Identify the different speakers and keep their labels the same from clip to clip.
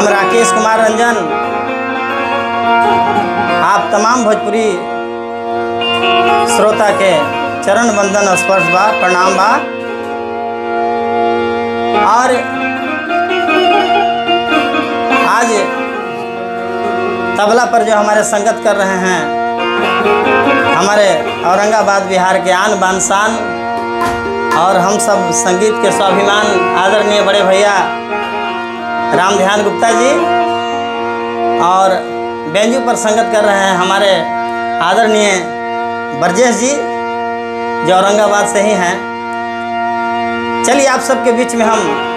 Speaker 1: हम राकेश कुमार रंजन आप तमाम भोजपुरी श्रोता के चरण वंदन स्पर्श बा प्रणाम बा और आज तबला पर जो हमारे संगत कर रहे हैं हमारे औरंगाबाद बिहार के आन बान शान और हम सब संगीत के स्वाभिमान आदरणीय बड़े भैया राम ध्यान गुप्ता जी और बेंजू पर संगत कर रहे हैं हमारे आदरणीय ब्रजेश जी जो औरंगाबाद से ही हैं चलिए आप सबके बीच में हम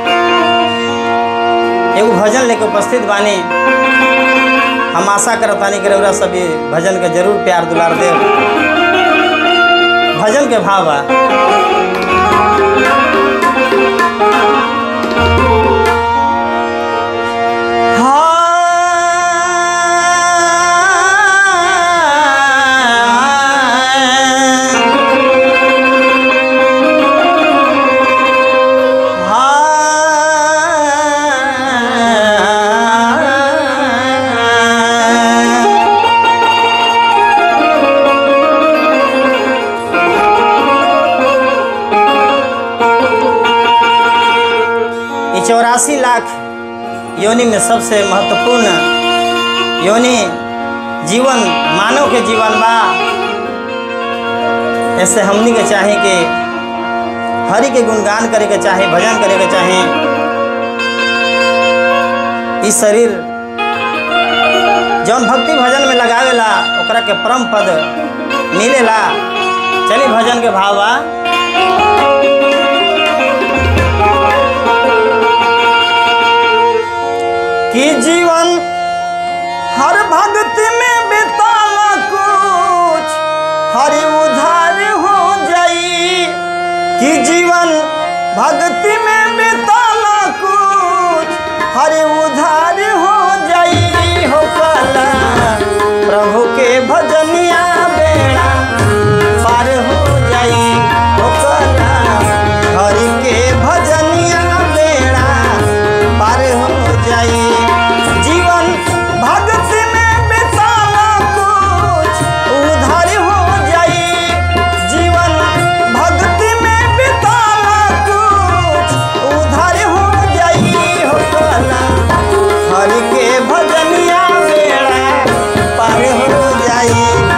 Speaker 1: एगो भजन लेके उपस्थित बानी हम आशा करत बानी कि रउरा सब ये भजन के जरूर प्यार दुलार देव भजन के भाव बा ये चौरासी लाख योनि में सबसे महत्वपूर्ण योनि जीवन मानव के जीवन बा ऐसे हमनी के चाहे कि हरि के गुणगान करे के चाहे भजन करे के चाहे ई शरीर जौन भक्ति भजन में लगावेला ओकरा के परम पद मिलेला चली भजन के भाव बा कि जीवन हर भक्ति में बिताला कुछ हरि उधार हो जाई कि जीवन भक्ति में बिताला कुछ हरि उधार हो जाई हो कला प्रभु के भजनिया बेड़ा पार हो जाई हो कला हरि के भजनिया बेड़ा पार हो जाई जीवन भक्ति में बिताला कुछ उधार हो जाई जीवन भक्ति में बिताला कुछ उधार हो जाई हो कला हरि के भजनिया बेड़ा पार हो जाई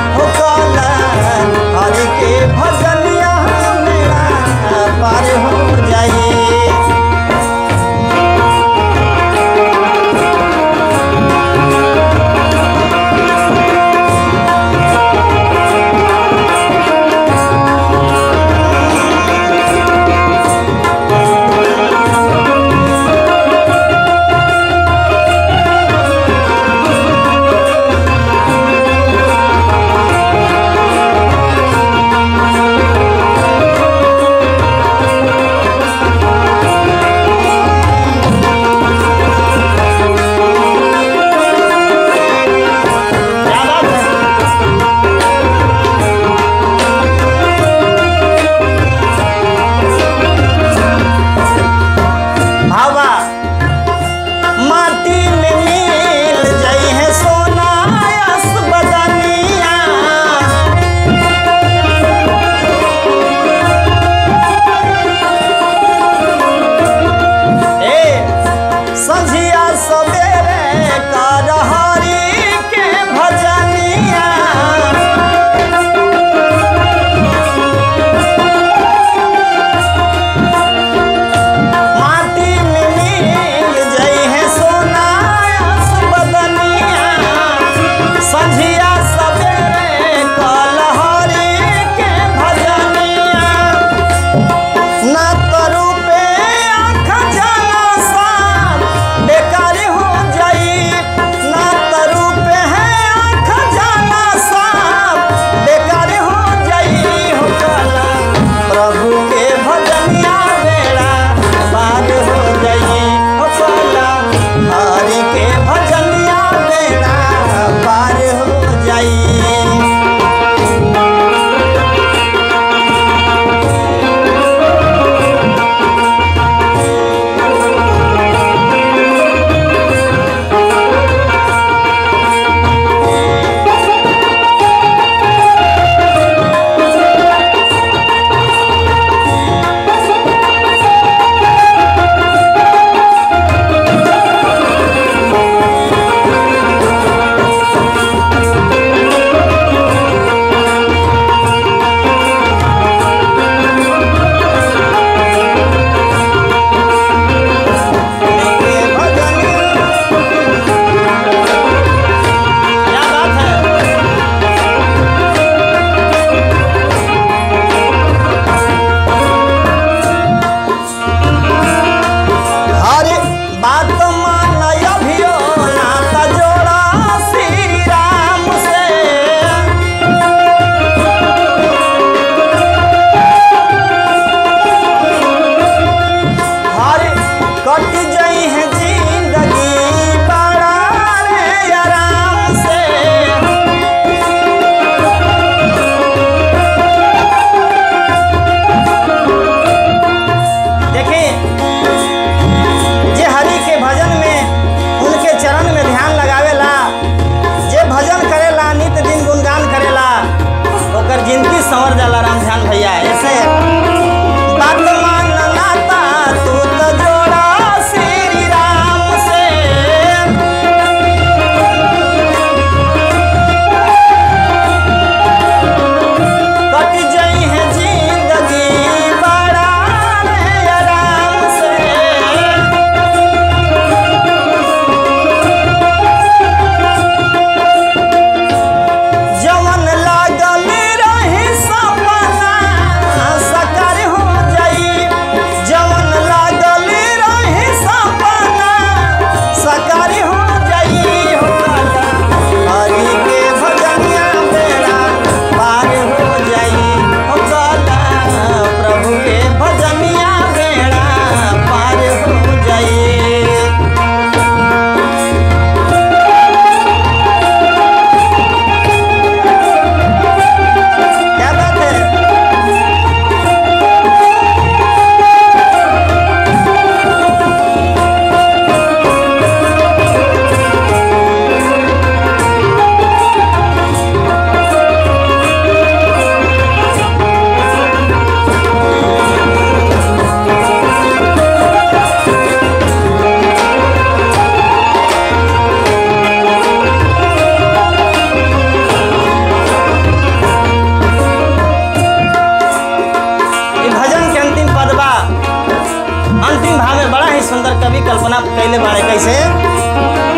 Speaker 1: ही सुंदर कवि कल्पना कैले बाड़े कैसे